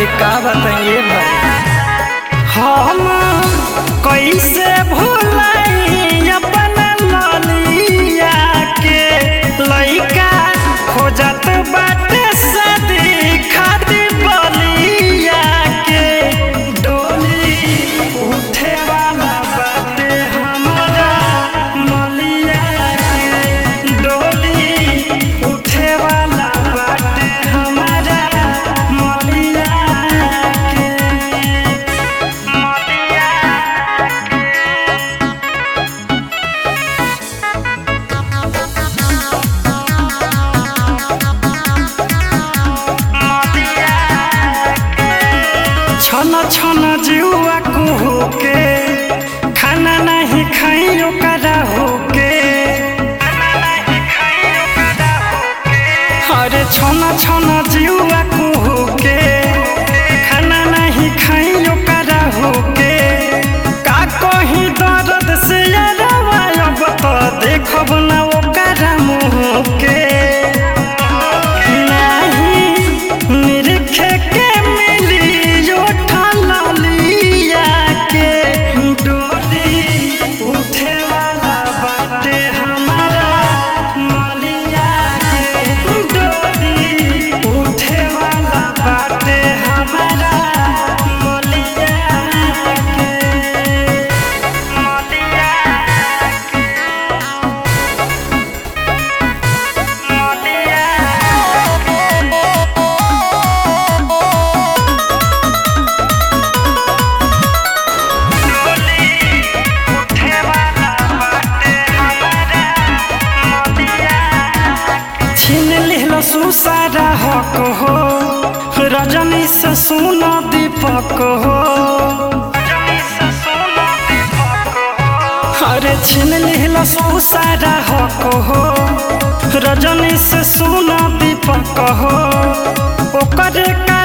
अरे का बताइए भाई हम कैसे भूलाई अपन ललिया के लइका खोजत बाटे सदी खातिर बलिया के डोली उठे वाला बाटे हमारा मलिया के डोली उठे वाला बाटे हमारा मलिया के मलिया छन छन जुआ कुहू के खाना नहीं खाइयो करा होके अरे छन छन जुआ कुहू के खाना नहीं खाइयो करा होके का कहीं दर्द से अब तो देखब ना ओकरा मुँह के नहीं निरखे के मिली ललिया के डोली उठे वाला बाटे हमारा मलिया के डोली उठे वाला बाटे हमारा मलिया के मलिया छीन लिहलो सुसारा हक हो रजनी से सुनो दीपक हो अरे छीन लिहलो सुसारा हक हो रजनी से सुनो दीपक हो ओकर का